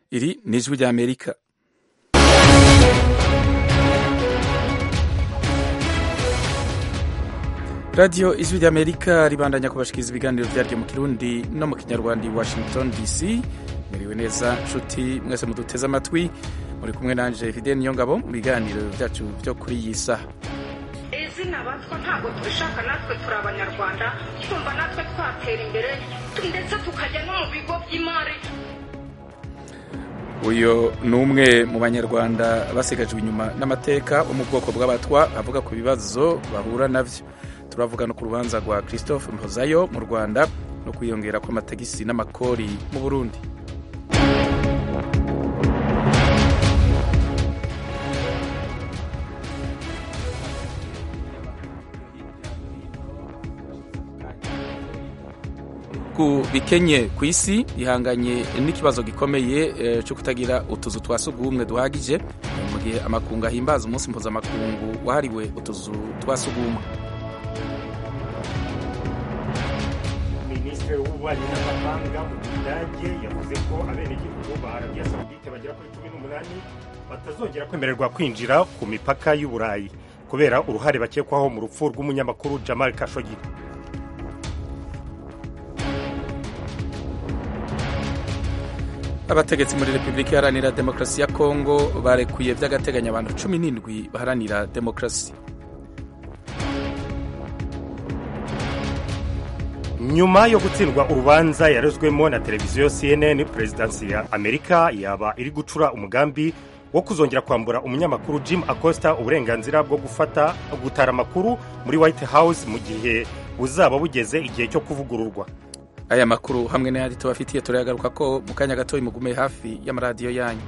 iri ni ijwi ry'amerika radiyo ijwi ry'amerika ribandanya kubashikiriza ibiganiro byaryo mu kirundi no mu kinyarwanda i washington dc muriwe neza nshuti mwese muduteze amatwi muri kumwe nanje fidel niyongabo mu biganiro byacu byo kuri iyi saha izina batwa ntabwo tubishaka natwe turi abanyarwanda twumva natwe twatera imbere ndetse tukajya no mu bigo by'imari uyu ni umwe mu banyarwanda basigajwe inyuma n'amateka wo mu bwoko bw'abatwa avuga ku bibazo bahura nabyo turavuga no ku rubanza rwa christophe mpozayo mu rwanda no kwiyongera kw'amatagisi n'amakori mu burundi ku bikenye ku isi ihanganye n'ikibazo gikomeye cyo kutagira utuzu twa sugumwe duhagije mu gihe amakungu ahimbaza umunsi mpuzamakungu wahariwe utuzu twa sugumwe minisitiri w'ububanyi n'amahanga mu budage yavuze ko abenegihugu ba arabiya sawudite bagera kuri cumi n'umunani batazongera kwemererwa kwinjira ku mipaka y'uburayi kubera uruhare bakekwaho mu rupfu rw'umunyamakuru jamal kashogi abategetsi muri repubulika iharanira demokarasi ya kongo barekuye by'agateganyo abantu cumi n'indwi baharanira demokarasi nyuma yo gutsindwa urubanza yarezwemo na televiziyo cnn perezidansi ya amerika yaba iri gucura umugambi wo kuzongera kwambura umunyamakuru jim acosta uburenganzira bwo gufata gutara amakuru muri white house mu gihe buzaba bugeze igihe cyo kuvugururwa aya makuru hamwe n'ayandi tubafitiye turayagaruka ko mu kanya gato mugume hafi y'amaradiyo yanyu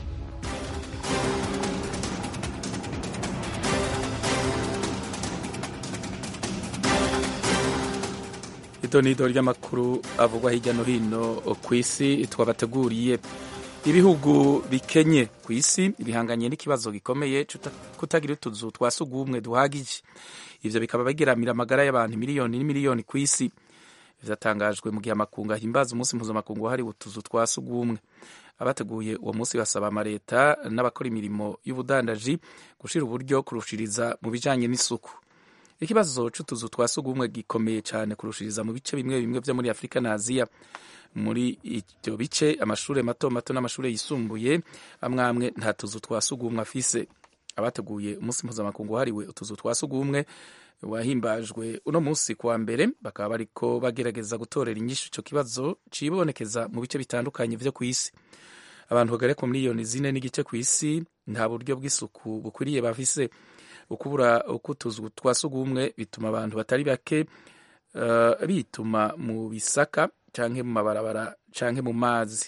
ito ni ido ry'amakuru avugwa hirya no hino ku isi twabateguriye ibihugu bikenye ku isi bihanganye n'ikibazo gikomeye kutagira utuzu twa sugumwe duhagije ivyo bikaba bigeramira amagara y'abantu miliyoni n'imiliyoni ku isi vyatangajwe mu gihe amakungu ahimbaza umunsi mpuzamakungu wahariwe utuzu twa sugumwe abateguye uwo munsi basaba amaleta n'abakora imirimo y'ubudandaji gushira uburyo kurushiriza mu bijanye n'isuku ikibazo c'utuzu twa sugumwe gikomeye cyane kurushiriza mu bice bimwe bimwe vyo muri afurika na aziya muri ivyo bice amashure mato mato n'amashure yisumbuye amwe amwe nta tuzu twa sugumwe afise abateguye umunsi mpuzamakungu wahariwe utuzu twa sugumwe wahimbajwe uno munsi kuwa mbere bakaba bariko bagerageza gutorera inyishu ico kibazo cibonekeza mu bice bitandukanye vyo kw'isi abantu bagera ku miliyoni zine n'igice kw'isi nta buryo bw'isuku bukwiriye bafise ukubura ukutuzu twa sugumwe bituma abantu batari bake uh, bituma mu bisaka canke mu mabarabara canke mu mazi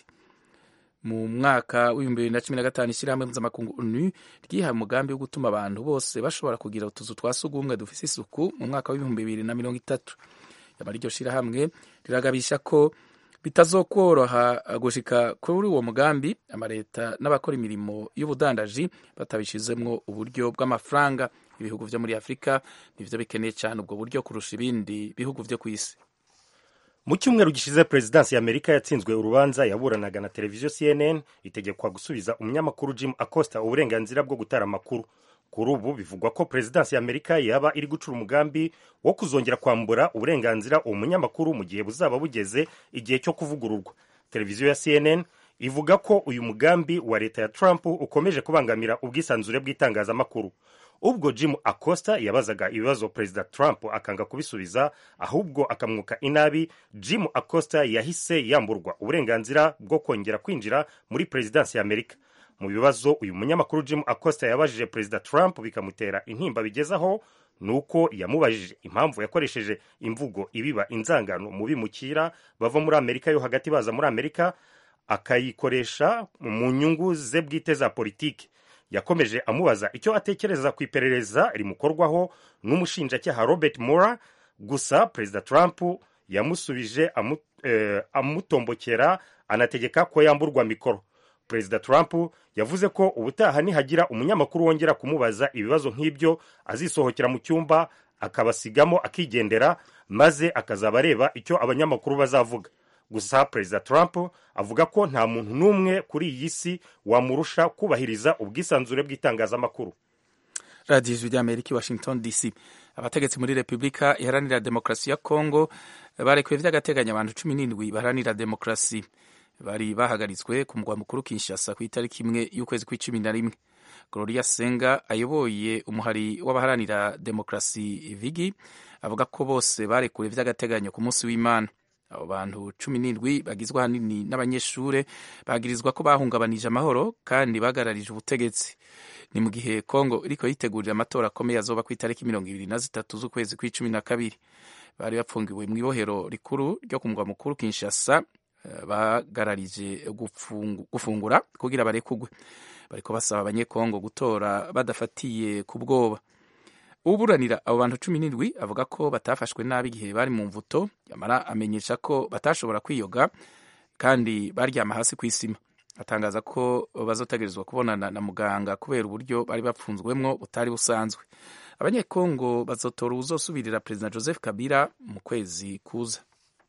mu mwaka w'ibihumbi bibiri na cumi na gatanu ishyirahamwe mpuzamakungu onu ryihaye umugambi wo gutuma abantu bose bashobora kugira utuzu twa sugumwe dufise isuku mu mwaka w'ibihumbi bibiri na mirongo itatu yamara iryo shirahamwe riragabisha ko bitazokworoha gushika kuri uwo mugambi amaleta n'abakora imirimo y'ubudandaji batabishizemwo uburyo bw'amafaranga ibihugu vyo muri afurika nivyo bikeneye cyane ubwo buryo kurusha ibindi bihugu vyo ku isi mu cyumweru gishize perezidansi ya amerika yatsinzwe urubanza yaburanaga na televiziyo cnn itegekwa gusubiza umunyamakuru jim acosta uburenganzira bwo gutara amakuru kuri ubu bivugwa ko perezidansi ya amerika yaba iri gucura umugambi wo kuzongera kwambura uburenganzira uwo munyamakuru mu gihe buzaba bugeze igihe cyo kuvugururwa televiziyo ya cnn ivuga ko uyu mugambi wa leta ya trump ukomeje kubangamira ubwisanzure bw'itangazamakuru ubwo jim acosta yabazaga ibibazo perezida trump akanga kubisubiza ahubwo akamwuka inabi jim acosta yahise yamburwa uburenganzira bwo kongera kwinjira muri perezidansi ya amerika mu bibazo uyu munyamakuru jim acosta yabajije perezida trump bikamutera intimba bigezaho ni uko yamubajije impamvu yakoresheje imvugo ibiba inzangano mu bimukira bava muri amerika yo hagati baza muri amerika akayikoresha mu nyungu ze bwite za politiki yakomeje amubaza icyo atekereza ku iperereza rimukorwaho n'umushinjacyaha robert mora gusa perezida trump yamusubije amu, eh, amutombokera anategeka ko yamburwa mikoro perezida trump yavuze ko ubutaha nihagira umunyamakuru wongera kumubaza ibibazo nk'ibyo azisohokera mu cyumba akabasigamo akigendera maze akazaba areba icyo abanyamakuru bazavuga gusa perezida trump avuga ko nta muntu n'umwe kuri iyi si wamurusha kubahiriza ubwisanzure bw'itangazamakuru radiyo ijwi ry'amerika i washington dc abategetsi muri repubulika iharanira demokarasi ya kongo barekuye vy'agateganyo abantu cumi n'indwi baharanira demokarasi bari bahagaritswe ku mugwa mukuru kinshasa ku itariki imwe y'ukwezi kw'icumi na rimwe gloria senga ayoboye umuhari w'abaharanira demokarasi vigi avuga ko bose barekuwe vy'agateganyo ku munsi w'imana abo bantu cumi n'indwi bagizwe ahanini n'abanyeshure bagirizwa ko bahungabanije amahoro kandi bagararije ubutegetsi ni mu gihe kongo iriko yitegurira amatora akomeye azoba ku itariki mirongo ibiri na zitatu z'ukwezi kw'icumi na kabiri bari bapfungiwe mu ibohero rikuru ryo ku mugwa mukuru kinshasa bagararije gufungura kugira barekugwe bariko basaba abanyekongo gutora badafatiye ku bwoba uburanira abo bantu cumi n'indwi avuga ko batafashwe nabi igihe bari mu mvuto yamara amenyesha ko batashobora kwiyoga kandi baryama hasi ku isima atangaza ko bazotegerezwa kubonana na muganga kubera uburyo bari bapfunzwemwo butari busanzwe abanyekongo bazotora uwuzosubirira perezida joseph kabila mu kwezi kuza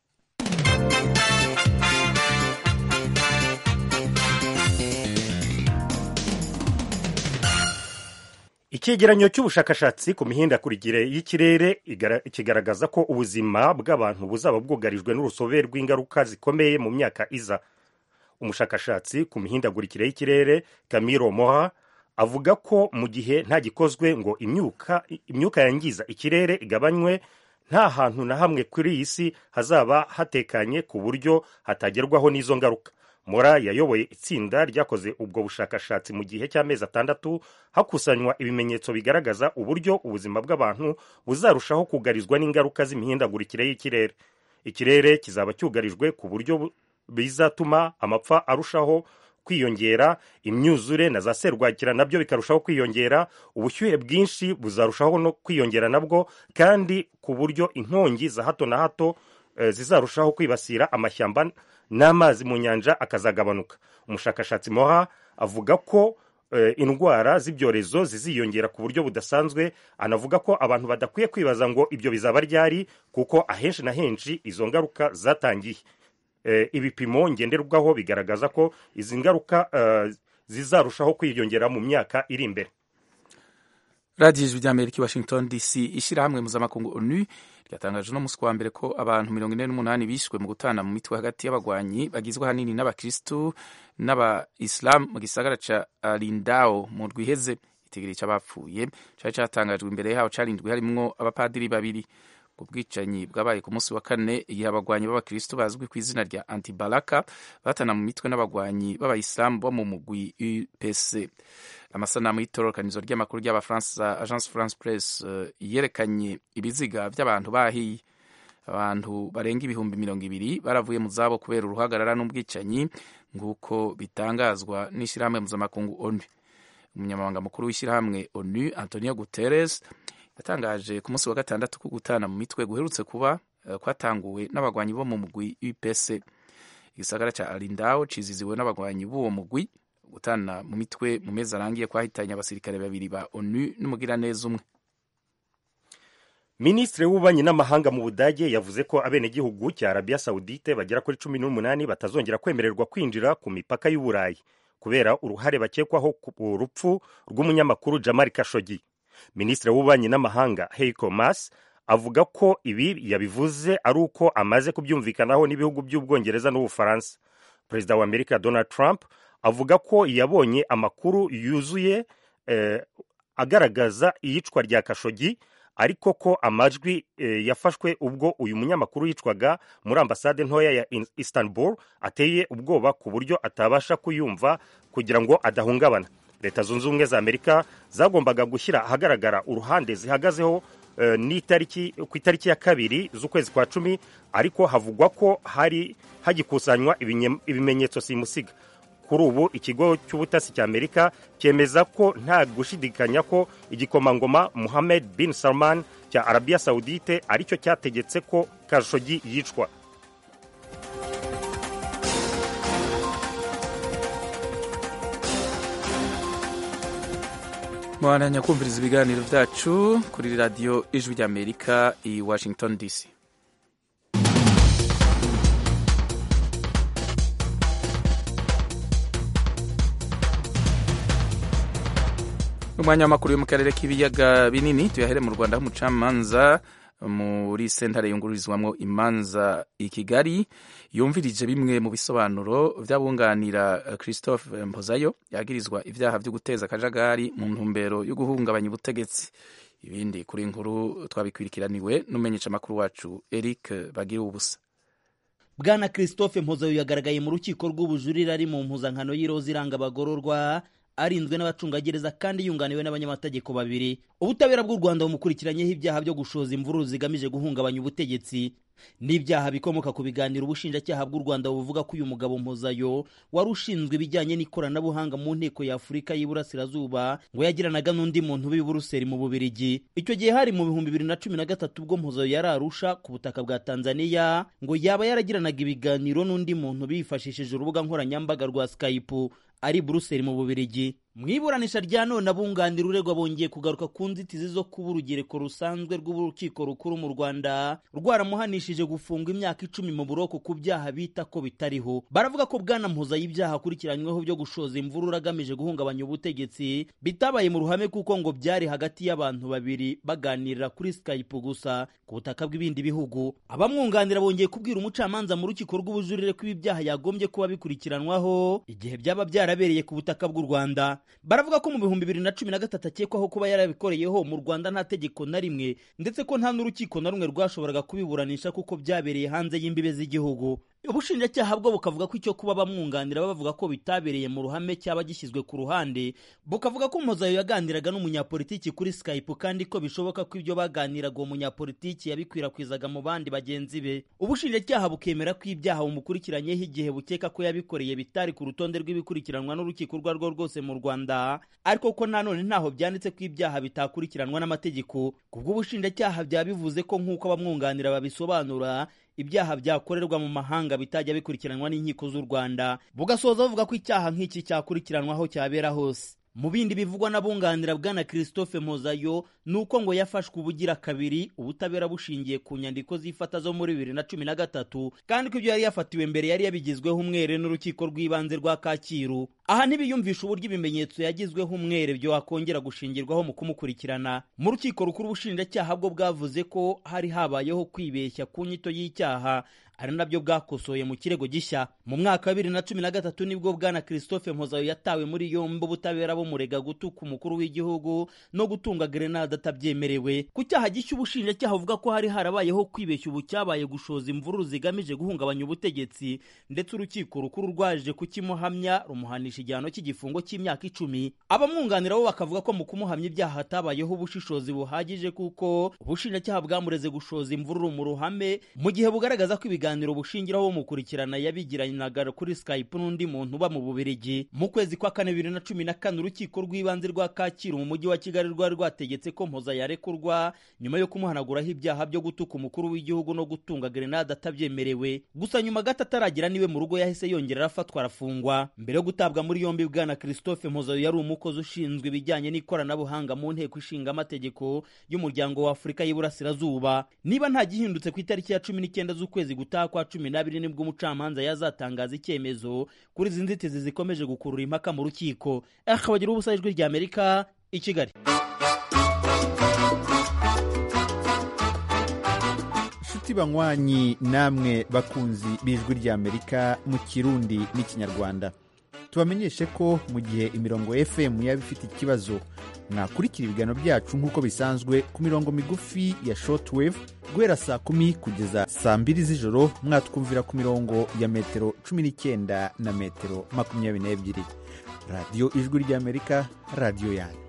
icyegeranyo cy'ubushakashatsi ku mihindagurikire y'ikirere kigaragaza ko ubuzima bw'abantu buzaba bwugarijwe n'urusobe rw'ingaruka zikomeye mu myaka iza umushakashatsi ku mihindagurikire y'ikirere camilo moha avuga ko mu gihe nta gikozwe ngo imyuka imyuka yangiza ikirere igabanywe nta hantu na hamwe kuri iyi si hazaba hatekanye ku buryo hatagerwaho n'izo ngaruka mora yayoboye itsinda ryakoze ubwo bushakashatsi mu gihe cy'amezi atandatu hakusanywa ibimenyetso bigaragaza uburyo ubuzima bw'abantu buzarushaho kugarizwa n'ingaruka z'imihindagurikire y'ikirere ikirere kizaba cyugarijwe ku buryo bizatuma amapfa arushaho kwiyongera imyuzure na za serwakira nabyo bikarushaho kwiyongera ubushyuhe bwinshi buzarushaho no kwiyongera nabwo kandi ku buryo inkongi za hato na hato e, zizarushaho kwibasira amashyamba n'amazi mu nyanja akazagabanuka umushakashatsi moha avuga ko e, indwara z'ibyorezo ziziyongera ku buryo budasanzwe anavuga ko abantu badakwiye kwibaza ngo ibyo bizaba ryari kuko ahenshi na henshi izo ngaruka zatangiye e, ibipimo ngenderwaho bigaragaza ko izi ngaruka e, zizarushaho kwiyongera mu myaka iri imbere radiyo ijwi ry'amerika i washington dc ishyirahamwe mpuzamakungu onu ryatangaje uno munsi wa mbere ko abantu mirongo ine n'umunani bishwe mu gutana mu mitwe hagati y'abagwanyi bagizwe ahanini n'abakirisitu n'abayisilamu mu gisagara ca lindao mu rwiheze itegere cy'abapfuye cyari cyatangajwe imbere yaho carindwi harimwo abapadiri babiri ubwo bwicanyi bwabaye ku munsi wa kane igihe abagwanyi b'abakirisitu bazwi ku izina rya antibalaka batana mu mitwe n'abagwanyi b'abayisilamu bo mu mugwi upc amasanamu y'itororokanizo ry'amakuru ry'abafaransa agence france press uh, yerekanye ibiziga by'abantu bahiye abantu barenga ibihumbi mirongo ibiri baravuye mu zabo kubera uruhagarara n'ubwicanyi nk'uko bitangazwa n'ishyirahamwe mpuzamakungu onu umunyamabanga mukuru w'ishyirahamwe onu antonio guterres yatangaje ku munsi wa gatandatu ko gutana mu mitwe guherutse kuba uh, kwatanguwe n'abagwanyi bo mu mugwi upc igisagara ca alindao ciziziwe n'abagwanyi b'uwo mugwi gutana mu mitwe mu mezi arangiye kwahitanye abasirikare babiri ba onu n'umugiraneza umwe minisitiri w'ububanyi n'amahanga mu budage yavuze ko abenegihugu cya arabiya sawudite bagera kuri cumi n'umunani batazongera kwemererwa kwinjira ku mipaka y'uburayi kubera uruhare bakekwaho ku rupfu rw'umunyamakuru jamari kashogi minisitiri w'ububanyi n'amahanga heiko mas avuga ko ibi yabivuze ari uko amaze kubyumvikanaho n'ibihugu by'ubwongereza n'ubufaransa perezida wa amerika donald trump avuga ko yabonye amakuru yuzuye eh, agaragaza iyicwa rya kashogi ariko ko amajwi eh, yafashwe ubwo uyu munyamakuru yicwaga muri ambasade ntoya ya istanbul ateye ubwoba ku buryo atabasha kuyumva kugira ngo adahungabana leta zunze ubumwe za amerika zagombaga gushyira ahagaragara uruhande zihagazeho eh, n'itariki ku itariki ya kabiri z'ukwezi kwa cumi ariko havugwa ko hari hagikusanywa ibimenyetso simusiga kuri ubu ikigo cy'ubutasi cya amerika cyemeza ko nta gushidikanya ko igikomangoma muhamed bin salman cya arabiya sawudite aricyo cyategetse ko kashogi yicwa mwananya kumviriza ibiganiro byacu kuri radiyo ijwi ry'amerika i washington dc umwanya w'amakuru yo mu karere k'ibiyaga binini tuyahere mu rwanda aho umucamanza muri sentare yungururizwamo imanza i kigali yumvirije bimwe mu bisobanuro by'abunganira christophe mpozayo yagirizwa ibyaha byo guteza akajagari mu ntumbero yo guhungabanya ubutegetsi ibindi kuri nkuru twabikwirikiraniwe n'umenyesha amakuru wacu eric bagira ubusa bwana christophe mpozayo yagaragaye mu rukiko rw'ubujurire ari mu mpuzankano y'iroza iranga abagororwa arinzwe n'abacungagereza kandi yunganiwe n'abanyamategeko babiri ubutabera bw'u rwanda bumukurikiranyeho ibyaha byo gushoza imvururu zigamije guhungabanya ubutegetsi n'ibyaha bikomoka ku biganiro ubushinjacyaha bw'u rwanda buvuga ko uyu mugabo mpozayo wari ushinzwe ibijyanye n'ikoranabuhanga mu nteko ya afurika y'iburasirazuba ngo yagiranaga n'undi muntu w'i buruseli mu bubirigi icyo gihe hari mu bihumbi bibiri na cumi na gatatu ubwo mpozayo yari arusha ku butaka bwa tanzania ngo yaba yaragiranaga ibiganiro n'undi muntu bifashishije urubuga nkoranyambaga rwa skype ari buruseli mu bubirigi mu iburanisha rya none abunganira uregwa bongeye kugaruka ku nzitizi zo kuba urugereko rusanzwe rw'urukiko rukuru mu rwanda rwaramuhanishije gufungwa imyaka icumi mu buroko ku byaha bita ko bitariho baravuga ko bwana mpuza y'ibyaha akurikiranyweho byo gushoza imvururu agamije guhungabanya ubutegetsi bitabaye mu ruhame kuko ngo byari hagati y'abantu babiri baganirira kuri skype gusa ku butaka bw'ibindi bihugu abamwunganira bongeye kubwira umucamanza mu rukiko rw'ubujurire ko ibi byaha yagombye kuba bikurikiranwaho igihe byaba byarabereye ku butaka bw'u rwanda baravuga ko mu bihumbi bibiri na cumi na gatatu akekwaho kuba yarabikoreyeho mu rwanda nta tegeko na rimwe ndetse ko nta n'urukiko na rumwe rwashoboraga kubiburanisha kuko byabereye hanze y'imbibe z'igihugu ubushinjacyaha bwo bukavuga ko icyo kuba bamwunganira bavuga ko bitabereye mu ruhame cyaba gishyizwe ku ruhande bukavuga ko mpozayo yaganiraga n'umunyapolitiki kuri skype kandi ko bishoboka ko ibyo baganiraga uwo munyapolitiki yabikwirakwizaga mu bandi bagenzi be ubushinjacyaha bukemera ko ibyaha bumukurikiranyeho igihe bukeka ko yabikoreye bitari ku rutonde rw'ibikurikiranwa n'urukiko urwo ari rwo rwose mu rwanda ariko ko nanone ntaho byanditse ko ibyaha bitakurikiranwa n'amategeko kubw'ubushinjacyaha byaba bivuze ko nk'uko abamwunganira babisobanura ibyaha byakorerwa mu mahanga bitajya bikurikiranwa n'inkiko z'u rwanda bugasoza bavuga ko icyaha nk'iki cyakurikiranwaho cyabera hose mu bindi bivugwa n'abunganira bwana christophe mozayo ni uko ngo yafashwe ubugira kabiri ubutabera bushingiye ku nyandiko z'ifata zo muri bibiri na cumi na gatatu kandi ko ibyo yari yafatiwe mbere yari yabigizweho umwere n'urukiko rw'ibanze rwa kacyiru aha ntibiyumvisha uburyo ibimenyetso yagizweho umwere byo wakongera gushingirwaho mu kumukurikirana mu rukiko rukuru ubushinjacyaha bwo bwavuze ko hari habayeho kwibeshya ku nyito y'icyaha ari nabyo bwakosoye mu kirego gishya mu mwaka wa bibiri na cumi na gatatu nibwo bwana christophe mpozayo yatawe muri yombi ubutabera bumurega gutuka umukuru w'igihugu no gutunga grenade atabyemerewe ku cyaha gishya ubushinjacyaha buvuga ko hari harabayeho kwibeshya ubu cyabaye gushoza imvururu zigamije guhungabanya ubutegetsi ndetse urukiko rukuru rwaje kukimuhamya rumuhanisha igihano cy'igifungo cy'imyaka icumi abamwunganira bo bakavuga ko mu kumuhamya ibyaha hatabayeho ubushishozi buhagije kuko ubushinjacyaha bwamureze gushoza imvururu mu ruhame mu gihe bugaragaza ko ibiganiro ibiganiro bushingiraho bumukurikirana yabigiranaga kuri skype n'undi muntu uba mu bubirigi mu kwezi kwa kane bibiri na cumi na kane urukiko rw'ibanze rwa kacyiru mu mujyi wa kigali rwari rwategetse ko mpoza yarekurwa nyuma yo kumuhanaguraho ibyaha byo gutuka umukuru w'igihugu no gutunga grenade atabyemerewe gusa nyuma gato ataragira niwe mu rugo yahise yongera arafatwa arafungwa mbere yo gutabwa muri yombi bwana christophe mpozayo yari umukozi ushinzwe ibijyanye n'ikoranabuhanga mu nteko ishinga amategeko y'umuryango wa afurika y'iburasirazuba niba nta gihindutse ku itariki ya cumi n'icyenda z'ukwezi gutaha kwa cumi n'abiri nibwo umucamanza yazatangaza icyemezo kuri izi nzitizi zikomeje gukurura impaka mu rukiko akabagira ubusa ijwi rya amerika i kigali inshuti banywanyi namwe bakunzi b'ijwi rya amerika mu kirundi n'ikinyarwanda tubamenyeshe ko mu gihe imirongo fm yaba ifite ikibazo mwakurikira ibiganiro byacu nk'uko bisanzwe ku mirongo migufi ya shortwave guhera saa kumi kugeza saa mbiri z'ijoro mwatwumvira ku mirongo ya metero cumi n'icyenda na metero makumyabiri n'ebyiri radiyo ijwi ry'amerika radiyo yanyu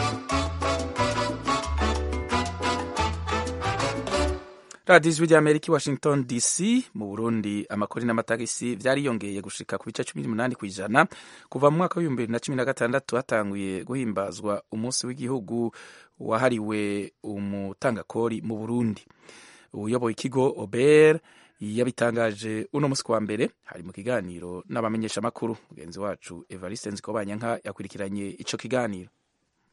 radiyo ijwi ry'amerika i washington dc mu burundi amakori n'amatagisi byariyongeye gushika ku bice cumi n'umunani ku ijana kuva mu mwaka w'ibihumbi bibiri na cumi na gatandatu hatanguye guhimbazwa umunsi w'igihugu wahariwe umutangakori mu burundi uyoboye ikigo ober yabitangaje uno munsi kuwa mbere hari mu kiganiro n'abamenyeshamakuru mugenzi wacu evariste nzikobanyanka yakurikiranye ico kiganiro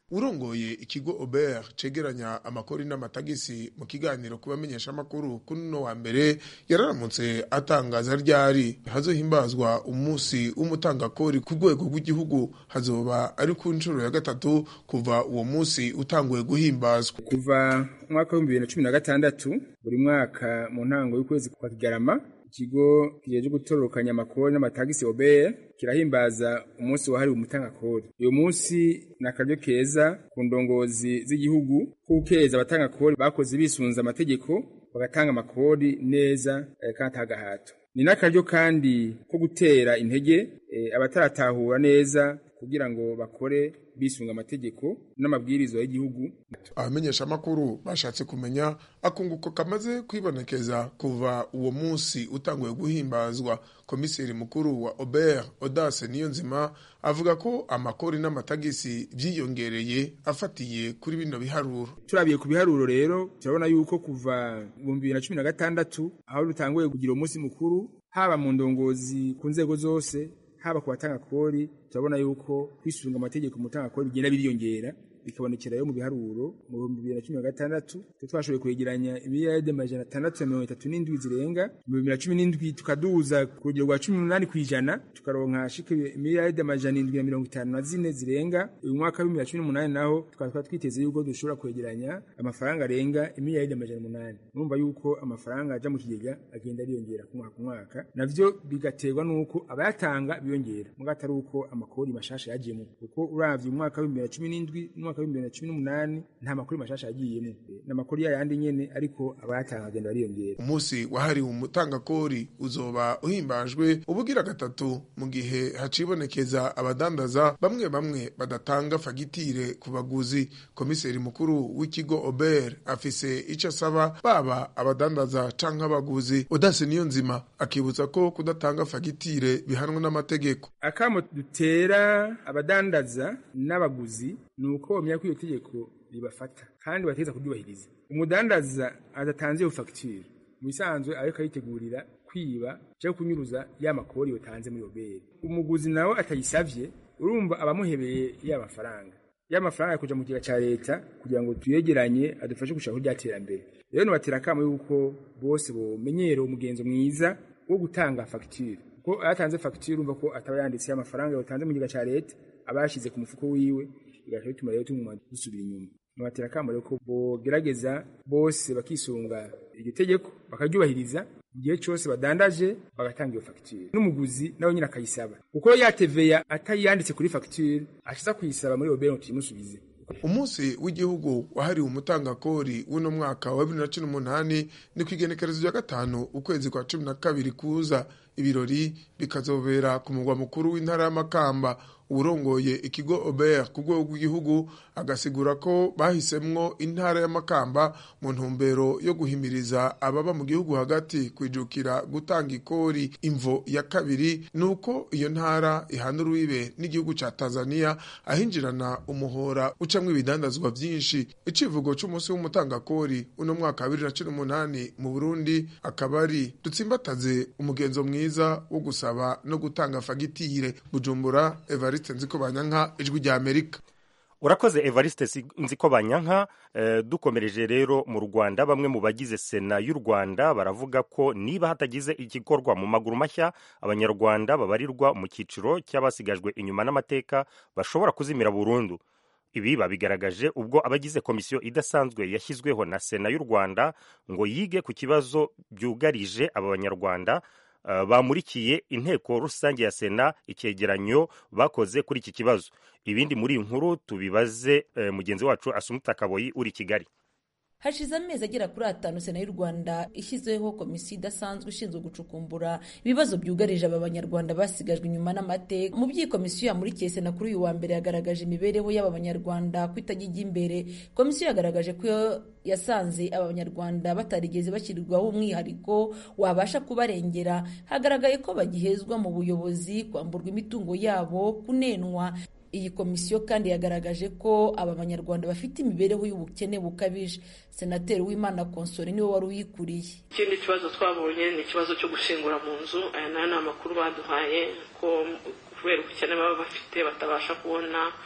urongoye ikigo ober cegeranya amakori n'amatagisi mu kiganiro ku bamenyeshamakuru kuri uno wa mbere yararamutse atangaza ryari hazohimbazwa umunsi w'umutangakori ku rwego rw'igihugu hazoba ari ku nshuro ya gatatu kuva uwo munsi utanguye guhimbazwa kuva umwaka w'ibihumbi bibiri na cumi na gatandatu buri mwaka mu ntango y'ukwezi kwa kigarama ikigo kijeje gutororokanya amakori n'amatagisi obr kirahimbaza umunsi wahariwe umutangakori uyu munsi ni akaryo keza ku ndongozi z'igihugu kukeza abatangakori bakoze bisunza amategeko bagatanga amakori neza eh, kandi atagahato ni n'akaryo kandi ko gutera intege eh, abataratahura neza kugira ngo bakore bisunga amategeko n'amabwirizwa y'igihugu abamenyeshamakuru bashatse kumenya akunguko kamaze kwibonekeza kuva uwo munsi utanguye guhimbazwa komiseri mukuru wa ober odase niyo nzima avuga ko amakori n'amatagisi byiyongereye afatiye kuri bino biharuro turabiye ku biharuro rero turabona yuko kuva mu bibiri na cumi na gatandatu aho dutanguye kugira umunsi mukuru haba mu ndongozi ku nzego zose haba ku batanga kori turabona yuko kwisunga amategeko mu tanga kori bigenda biriyongera bikabonekera yo mu biharuro mu bihumbi bibiri na cumi na gatandatu twashoboye kwegeranya imiliyaride amajana atandatu na mirongo itatu n'indwi zirenga mu bibiri na cumi n'indwi tukaduza ku rugero rwa cumi n'umunani ku ijana tukaronka shika imiliyaride amajana indwi na mirongo itanu na zine zirenga uyu mwaka w'ibihumbi bibiri na cumi n'umunani naho tukaba twari twiteze yuko dushobora kwegeranya amafaranga arenga imiliyaride amajana umunani urumva yuko amafaranga aja mu kigega agenda ariyongera ku mwaka ku mwaka navyo bigaterwa n'uko abayatanga biyongera muga atari uko amakori mashasha yajemo kuko uravye umwaka w'ibihumbi bibiri na cumi n'indwi n'umwaka w'ibihumbi bibiri na cumi n'umunani nta makori mashasha yagiyemo ni amakori yayandi nyene ariko abayatanga agenda bariyongera umunsi wahariwe umutangakori uzoba uhimbajwe ubugira gatatu mu gihe hacibonekeza abadandaza bamwe bamwe badatanga fagitire ku baguzi komiseri mukuru w'ikigo ober afise ico asaba baba abadandaza canke abaguzi odase niyo nzima akibutsa ko kudatanga fagitire bihanwa n'amategeko akamo dutera abadandaza n'abaguzi ni uko bamenya ko iyo tegeko ribafata kandi bategeza kuryubahiriza umudandaza adatanze iyo fagitire mu bisanzwe ariko ayitegurira kwiba cyangwa kunyuruza ya makori yotanze muri oberi umuguzi nawe atayisavye urumva abamuhebeye ya mafaranga ya mafaranga yakuja mu kigega ca leta kugira ngo tuyegeranye adufashe gushaka kurya terambere rero nobatera akamo yuko bose bomenyera umugenzo mwiza wo gutanga fagitire kuko ayatanze fagitire urumva ko ataba yanditse amafaranga yotanze mu kigega ca leta aba yashize ku mufuko wiwe bigaca bituma rero tumuma dusubira inyuma nobatera akamo rero ko bogerageza bose bakisunga iryo tegeko bakaryubahiriza igihe cyose badandaje bagatanga iyo fagitire n'umuguzi nawe nyine akayisaba kuko yateveya atayanditse kuri fagitire ashiza kuyisaba muri obero tuyimusubize umunsi w'igihugu wahariwe umutangakori w'uno mwaka wa bibiri na cumi n'umunani ni ku igenekerezo rya gatanu ukwezi kwa cumi na kabiri kuza ibirori bikazobera ku mugwa mukuru w'intara y'amakamba urongoye ikigo ober ku rwego rw'igihugu agasigura ko bahisemwo intara y'amakamba mu ntumbero yo guhimiriza ababa mu gihugu hagati kwijukira gutanga ikori imvo ya kabiri ni uko iyo ntara ihana urubibe n'igihugu ca tanzania ahinjirana umuhora ucamwo ibidandazwa vyinshi icivugo c'umunsi w'umutangakori uno mwaka wa bibiri na cumi n'umunani mu burundi akaba ari dutsimbataze umugenzo mwiza wo gusaba no gutanga fagitire bujumbura evariste nziko banyanka ijwi rya amerika urakoze evariste nziko banyanka eh, dukomereje rero mu rwanda bamwe mu bagize sena y'u rwanda baravuga ko niba hatagize igikorwa mu maguru mashya abanyarwanda babarirwa mu cyiciro cy'abasigajwe inyuma n'amateka bashobora kuzimira burundu ibi babigaragaje ubwo abagize komisiyo idasanzwe yashyizweho na sena y'u rwanda ngo yige ku kibazo byugarije aba banyarwanda uh, bamurikiye inteko rusange ya sena icyegeranyo bakoze kuri iki kibazo ibindi muri iyi nkuru tubibaze uh, mugenzi wacu asumuta kaboyi uri kigali hashize amezi agera kuri atanu sena y'u rwanda ishyizeho komisiyo idasanzwe ishinzwe gucukumbura ibibazo byugarije aba banyarwanda basigajwe inyuma n'amateka mu by'iyi komisiyo yamurikiye sena kuri uyu wa mbere yagaragaje imibereho y'aba banyarwanda ko itajya imbere komisiyo yagaragaje ko yasanze aba banyarwanda batarigeze bashyirirwaho umwihariko wabasha kubarengera hagaragaye ko bagihezwa mu buyobozi kwamburwa imitungo yabo kunenwa iyi komisiyo kandi yagaragaje ko aba banyarwanda bafite imibereho y'ubukene bukabije senateri w'imana konsore niwe wari uyikuriye ikindi kibazo twabonye ni ikibazo cyo gushingura mu nzu aya nayo ni amakuru baduhaye ko kubera ubukene baba bafite batabasha kubona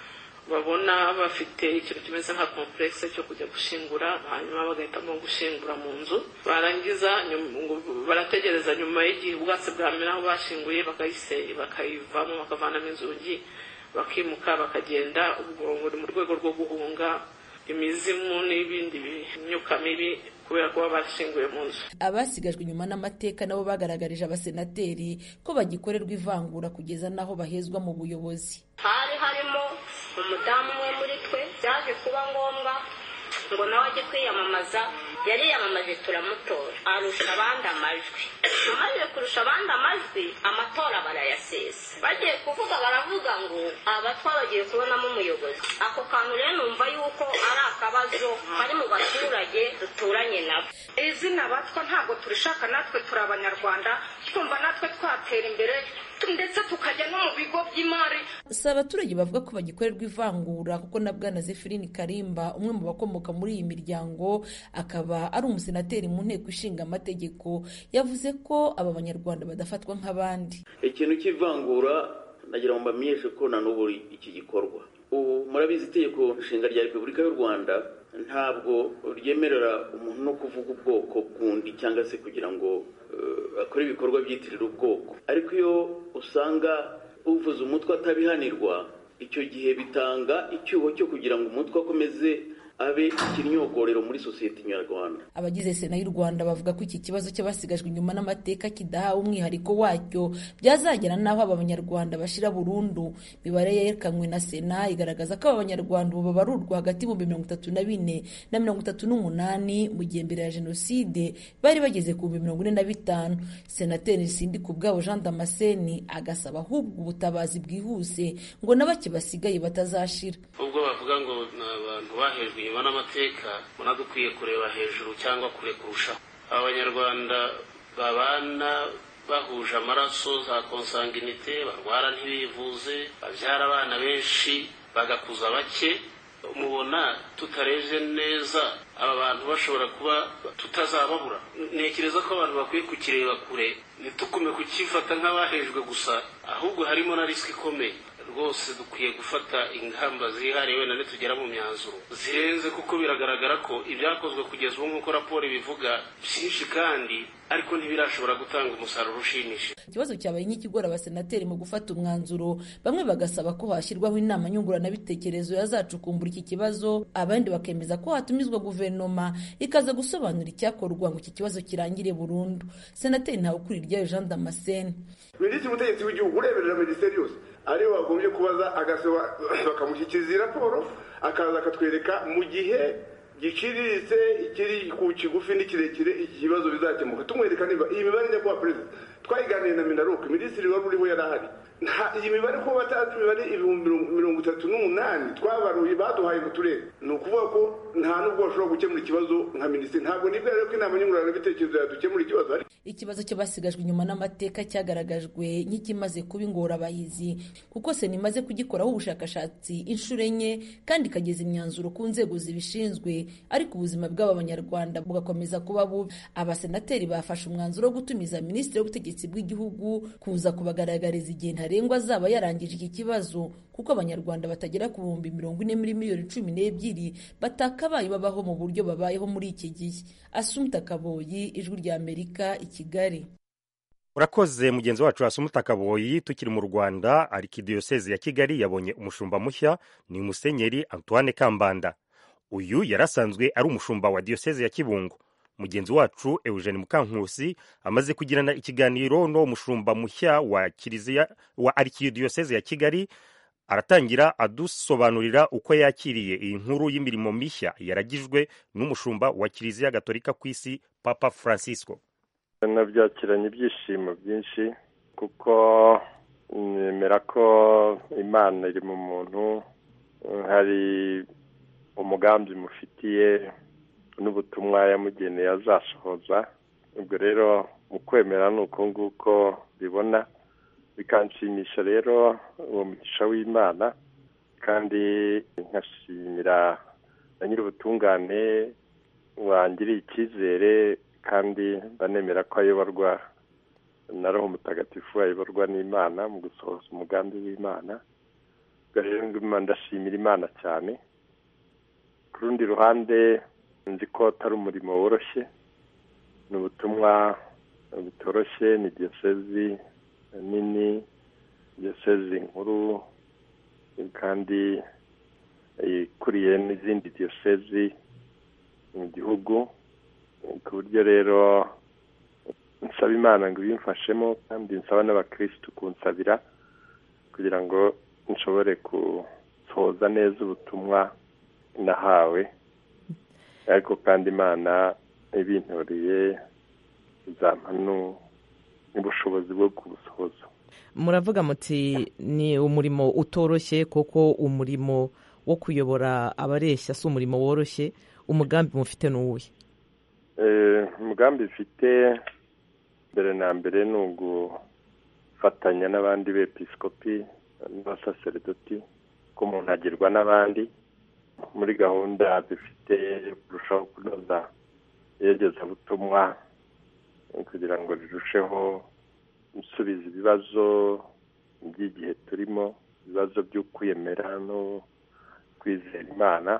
babona bafite ikintu kimeze nka komplekse cyo kujya gushingura hanyuma bagahitamo gushingura mu nzu barangiza barategereza nyuma y'igihe ubwatsi bwamera aho bashinguye bakayivamo bakavanamo inzugi bakimuka bakagenda ubwo buri mu rwego rwo guhunga imizimu n'ibindi myuka mibi kubera kuba bashinguye mu nzu abasigajwe inyuma n'amateka nabo bagaragarije abasenateri ko bagikorerwa ivangura kugeza n'aho bahezwa mu buyobozi hari harimo umudamu umwe muri twe byaje kuba ngombwa ngo nawe ajye kwiyamamaza yari yiyamamaje turamutora arusha abandi amajwi amaze kurusha abandi amajwi amatora barayasesa bagiye kuvuga baravuga ngo aba twabagiye kubonamo umuyobozi ako kantu rero numva yuko ari akabazo kari mu baturage duturanye nabo izina batwa ntabwo turishaka natwe turi abanyarwanda twumva natwe twatera imbere ndetse tukajya no mu bigo by'imari si abaturage bavuga ko bagikorerwa ivangura kuko na bwana zefirini karimba umwe mu bakomoka muri iyi miryango akaba ari umusenateri mu nteko ishinga amategeko yavuze ko aba banyarwanda badafatwa nk'abandi ikintu cy'ivangura nagira ngo mbamenyeshe ko na n'ubu iki gikorwa ubu murabizi itegeko nshinga rya repubulika y'u rwanda ntabwo ryemerera umuntu no kuvuga ubwoko bw'undi cyangwa se kugira ngo akore ibikorwa byitirira ubwoko ariko iyo usanga uvuze umutwe atabihanirwa icyo gihe bitanga icyuho cyo kugira ngo umutwe akomeze abe ikinyogorero muri sosiyete nyarwanda abagize sena y'u rwanda bavuga ko iki kibazo cy'abasigajwe inyuma n'amateka kidahawe umwihariko wacyo byazagera n'aho aba banyarwanda bashira burundu imibare yerekanwe na sena igaragaza ko aba banyarwanda ubu babarurwa hagati mu mirongo itatu na bine na mirongo itatu n'umunani mu gihe mbere ya jenoside bari bageze ku bihumbi mirongo ine na bitanu senateri sindi ku bwabo jean damascene agasaba ahubwo ubutabazi bwihuse ngo na bake basigaye batazashira ubwo bavuga ngo ni abantu bahejwe inyuma n'amateka ubona dukwiye kureba hejuru cyangwa kure kurushaho aba banyarwanda babana bahuje amaraso za konsanginite barwara ntibivuze babyara abana benshi bagakuza bake mubona tutarebye neza aba bantu bashobora kuba tutazababura ntekereza ko abantu bakwiye kukireba kure ntitukume kukifata nk'abahejwe gusa ahubwo harimo na risiki ikomeye rwose dukwiye gufata ingamba zihariye wenda nitugera mu myanzuro zirenze kuko biragaragara ko ibyakozwe kugeza ubu nk'uko raporo ibivuga byinshi kandi ariko ntibirashobora gutanga umusaruro ushimishije ikibazo cyabaye nk'ikigora abasenateri mu gufata umwanzuro bamwe bagasaba ko hashyirwaho inama nyunguranabitekerezo yazacukumbura iki kibazo abandi bakemeza ko hatumizwa guverinoma ikaza gusobanura icyakorwa ngo iki kibazo kirangire burundu senateri ntawukuriryayo jean damascene minisitiri w'ubutegetsi w'igihugu ureberera minisiteri yose ariyo bagombye kubaza agasaba bakamushyikiriza raporo akaza akatwereka mu gihe giciriritse ikiri ku kigufi n'ikirekire iki kibazo bizakemuka tumwereka niba iyi mibare njya kuba perezida twayiganiye na minaruke minisitiri wari uriho yari ahari iyi mibare ko batazi imibare ibihumbi mirongo itatu n'umunani twabaruye baduhaye mu turere ni ukuvuga ko nta n'ubwo bashobora gukemura ikibazo nka minisitiri ntabwo nibwira rero ko inama nyunguranabitekerezo yadukemura ikibazo ikibazo cy'abasigajwe inyuma n'amateka cyagaragajwe nk'ikimaze kuba ingorabahizi kuko sena imaze kugikoraho ubushakashatsi inshuro enye kandi ikageza imyanzuro ku nzego zibishinzwe ariko ubuzima bw'aba banyarwanda bugakomeza kuba bubi abasenateri bafashe umwanzuro wo gutumiza minisitiri w'ubutegetsi bw'igihugu kuza kubagaragariza igihe ntarengwa azaba yarangije iki kibazo kuko abanyarwanda batagera ku bihumbi mirongo ine muri miliyoni cumi n'ebyiri batakabaye babaho mu buryo babayeho muri iki gihe asumta kaboyi ijwi rya amerika i kigali urakoze mugenzi wacu wasumuta kaboyi tukiri mu rwanda arikidiyoseze ya kigali yabonye umushumba mushya ni musenyeri antoine kambanda uyu yari asanzwe ari umushumba wa diyoseze ya kibungo mugenzi wacu eugene mukankusi amaze kugirana ikiganiro n'uwo mushumba mushya wa kiliziya wa arikidiyoseze ya kigali aratangira adusobanurira uko yakiriye iyi nkuru y'imirimo mishya yaragijwe n'umushumba wa kiliziya gatolika ku isi papa francisco nabyakiranye ibyishimo byinshi kuko nemera ko imana iri mu muntu hari umugambi mufitiye n'ubutumwa yamugeneye azasohoza ubwo rero mu kwemera ni uko nguko bibona bikanshimisha rero uwo mugisha w'imana kandi nkashimira na nyir'ubutungane wangiriye icyizere kandi banemera ko ayoborwa na roho mutagatifu ayoborwa n'imana mu gusohoza umugambi w'imana rero ndashimira imana cyane ku rundi ruhande nzi ko atari umurimo woroshye ni ubutumwa butoroshye ni diyosezi nini diyosezi nkuru kandi ikuriye n'izindi diyosezi mu gihugu ku buryo rero nsaba imana ngo ibimfashemo kandi nsaba n'abakirisitu kunsabira kugira ngo nshobore gusohoza neza ubutumwa nahawe ariko kandi imana ibintoreye izampa n'ubushobozi bwo kubusohoza muravuga muti ni umurimo utoroshye kuko umurimo wo kuyobora abareshya si umurimo woroshye umugambi mufite ni uwuhe umugambi mfite mbere na mbere ni ugufatanya n'abandi bepisikopi n'abasaseredoti ko umuntu agirwa n'abandi muri gahunda dufite yo kurushaho kunoza iyogezabutumwa kugira ngo rirusheho gusubiza ibibazo by'igihe turimo ibibazo by'ukwiyemera no kwizera imana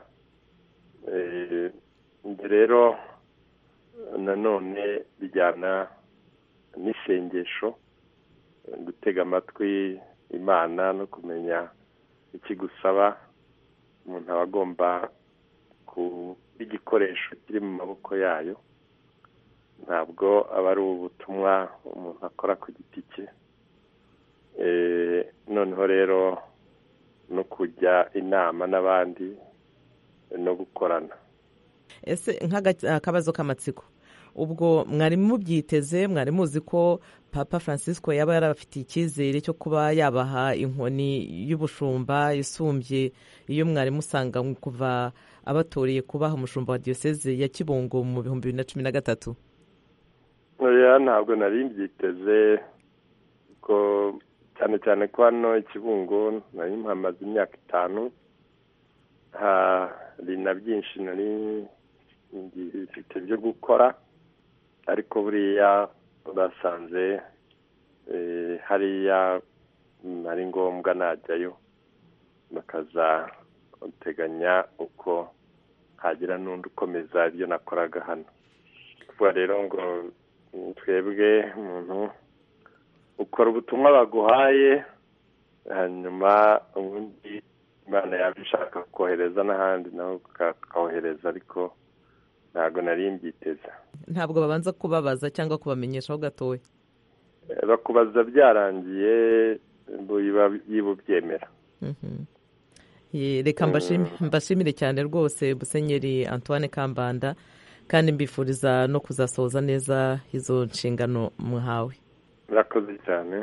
rero nanone bijyana n'isengesho gutega amatwi imana no kumenya ikigusaba umuntu aba agomba kuba igikoresho kiri mu maboko yayo ntabwo aba ari ubutumwa umuntu akora ku giti cye noneho rero no kujya inama n'abandi no gukorana ese nk'akabazo k'amatsiko ubwo mwari mubyiteze mwari muzi ko papa francisco yaba yarabafitiye icyizere cyo kuba yabaha inkoni y'ubushumba isumbye iyo mwari musanga kuva abatoreye kubaha umushumba wa diyoseze ya kibungo mu bihumbi bibiri na cumi na gatatu ntabwo nari mbyiteze ko cyane cyane ko hano ikibungo nari mpamaze imyaka itanu hari na byinshi nari bifite byo gukora ariko buriya basanze hariya ari ngombwa najyayo bakaza bateganya uko hagira n'undi ukomeza ibyo nakoraga hano kuvuga rero ngo twebwe umuntu ukora ubutumwa baguhaye hanyuma ubundi imana yaba ishaka kohereza n'ahandi nawe ukahohereza ariko ntabwo nari mbyiteze ntabwo babanza kubabaza cyangwa kubamenyeshaho gatoya bakubaza byarangiye yiba ubyemera reka mbashimire cyane rwose musenyeri antoine kambanda kandi mbifuriza no kuzasohoza neza izo nshingano muhawe murakoze cyane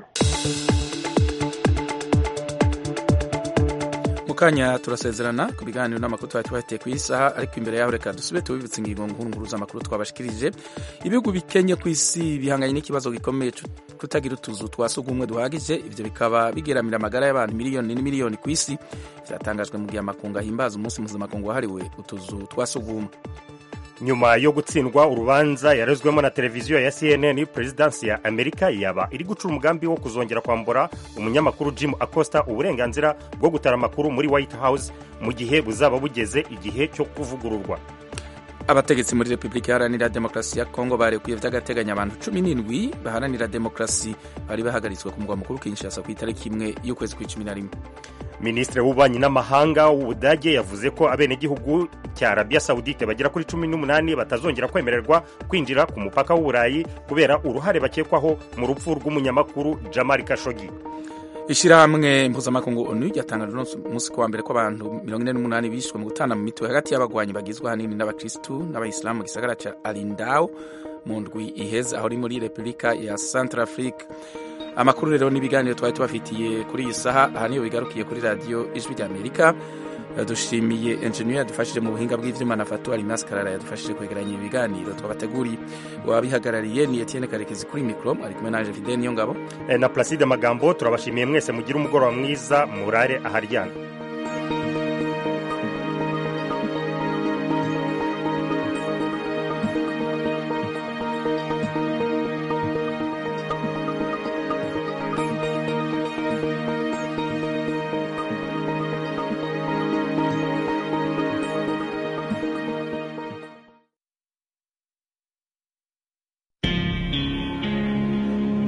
mukanya turasezerana ku biganiro n'amakuru twari tubafitiye ku isaha ariko imbere yaho reka dusube tubibutse ingingo nkuru z'amakuru twabashikirije ibihugu bikenye ku isi bihanganye n'ikibazo gikomeye kutagira utuzu twa sugumwe duhagije ibyo bikaba bigeramira amagara y'abantu miliyoni n'imiliyoni ku isi byatangajwe mu gihe amakungu ahimbaza umunsi mpuzamakungu wahariwe utuzu twa sugumwe nyuma yo gutsindwa urubanza yarezwemo na televiziyo ya cnn perezidansi ya amerika yaba iri guca umugambi wo kuzongera kwambura umunyamakuru jim acosta uburenganzira bwo gutara amakuru muri white house mu gihe buzaba bugeze igihe cyo kuvugururwa abategetsi muri repubulika iharanira demokarasi ya kongo barekuye by'agateganyo abantu cumi n'indwi baharanira demokarasi bari bahagaritswe ku mugwa mukuru kinshasa ku itariki imwe y'ukwezi kw'icumi na rimwe minisitiri w'ububanyi n'amahanga w'ubudage yavuze ko abenegihugu cya arabiya sawudite bagera kuri cumi n'umunani batazongera kwemererwa kwinjira ku mupaka w'uburayi kubera uruhare bakekwaho mu rupfu rw'umunyamakuru jamari kashogi ishyirahamwe mpuzamakungu onu ryatangaje umunsi ku wa mbere ko abantu mirongo ine n'umunani bishwe mu gutana mu mitwe hagati y'abagwanyi bagizwe ahanini n'abakirisitu n'abayisilamu mu gisagara cya arindawo mu ndwi iheze aho ari muri repubulika ya santarafurika amakuru rero n'ibiganiro twari tubafitiye kuri iyi saha aha niyo bigarukiye kuri radiyo ijwi ry'amerika dushimiye enjeniyeri yadufashije mu buhinga bw'ibyuma na fatu arimasi karara yadufashije kwegeranya ibiganiro twabateguriye wabihagarariye ni etienne karekezi kuri mikoro ari kumwe naje fide niyo ngabo na placide magambo turabashimiye mwese mugire umugoroba mwiza murare aharyana